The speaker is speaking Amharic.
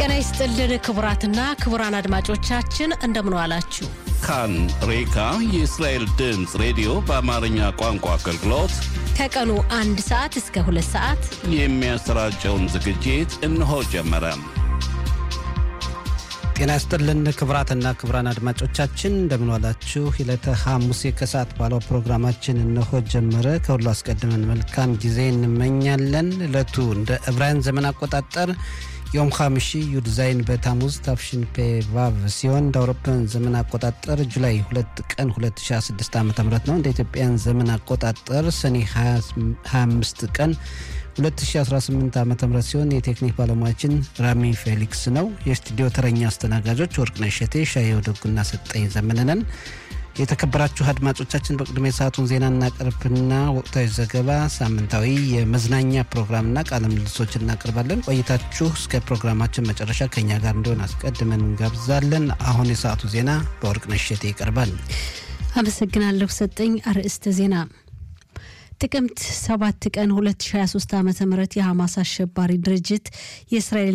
ጤና ይስጥልን ክቡራትና ክቡራን አድማጮቻችን እንደምን ዋላችሁ። ካን ሬካ የእስራኤል ድምፅ ሬዲዮ በአማርኛ ቋንቋ አገልግሎት ከቀኑ አንድ ሰዓት እስከ ሁለት ሰዓት የሚያሰራጨውን ዝግጅት እነሆ ጀመረ። ጤና ይስጥልን ክቡራትና ክቡራን አድማጮቻችን እንደምንዋላችሁ። ዕለተ ሐሙስ ከሰዓት ባለው ፕሮግራማችን እነሆ ጀመረ። ከሁሉ አስቀድመን መልካም ጊዜ እንመኛለን። ዕለቱ እንደ ዕብራውያን ዘመን አቆጣጠር ዮም ሐምሺ ዩድ ዛይን በታሙዝ ታፍሽን ፔ ቫቭ ሲሆን እንደ አውሮፓውያን ዘመን አቆጣጠር ጁላይ 2 ቀን 2016 ዓ ም ነው። እንደ ኢትዮጵያን ዘመን አቆጣጠር ሰኔ 25 ቀን 2018 ዓ ም ሲሆን የቴክኒክ ባለሙያችን ራሚ ፌሊክስ ነው። የስቱዲዮ ተረኛ አስተናጋጆች ወርቅነሽ እሸቴ፣ ሻየው ደጉና ሰጠኝ ዘመንነን። የተከበራችሁ አድማጮቻችን በቅድሚያ የሰዓቱን ዜና እናቀርብና ወቅታዊ ዘገባ፣ ሳምንታዊ የመዝናኛ ፕሮግራምና ቃለ ምልልሶች እናቀርባለን። ቆይታችሁ እስከ ፕሮግራማችን መጨረሻ ከኛ ጋር እንዲሆን አስቀድመን እንጋብዛለን። አሁን የሰዓቱ ዜና በወርቅነሽ እሸቴ ይቀርባል። አመሰግናለሁ ሰጠኝ። አርዕስተ ዜና ጥቅምት 7 ቀን 2023 ዓ ም የሐማስ አሸባሪ ድርጅት የእስራኤል